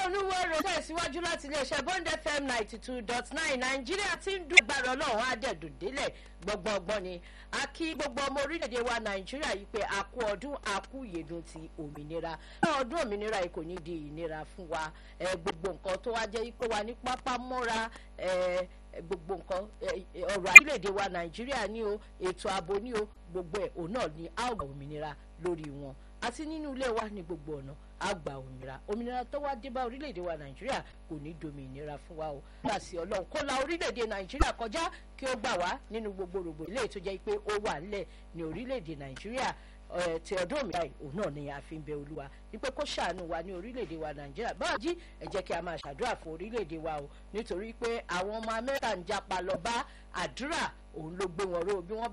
olúwẹ̀rọ tẹ̀síwájú láti iléeṣẹ́ bond fm ninety two dot nine nàìjíríà ti ń dún agbára ọlọ́run àdẹ̀dùn délẹ̀ gbọ̀ngbọ̀ngbọ̀n ni a kí gbogbo ọmọ orílẹ̀-èdè wa nàìjíríà yìí pé a kú ọdún a kú ìyèdùn ti òmìnira ọdún òmìnira yìí kò ní di ìnira fún wa gbogbo nǹkan tó wá jẹ́ pé wa ní pápá mọ́ra gbogbo nǹkan ọ̀rọ̀ orílẹ̀-èdè wa nàìjíríà ní o ètò ààbò ní o gbogbo ẹ̀ òun náà ni a ó gba òmìnira lórí wọn àti nínú ilé wa ní gbogbo ọ̀nà a gba òmìnira òmìnira tó wá dé bá orílẹ̀-èdè wa nàìjíríà kò ní dominira fún wa o láti ọlọ́run kó la orílẹ̀-èdè nàìjíríà kọjá kí ó gbà wá nínú gbogbo rògbò ilé tó jẹ́ pé ó wà nílẹ̀ ní orílẹ̀-èdè nàìjíríà ti ọdún òmìnira yìí òun náà ni a fi ń bẹ olúwa wípé kó ṣàánú wa ní orílẹ̀-èdè wa nàìjíríà báwa jí ẹ jẹ́ kí a máa ṣàdúrà fún orílẹ̀-èdè wa o nítorí pé àwọn ọmọ amẹ́ríkà ń japa lọ bá àdúrà òun ló gbé wọn ró bí wọ́n bá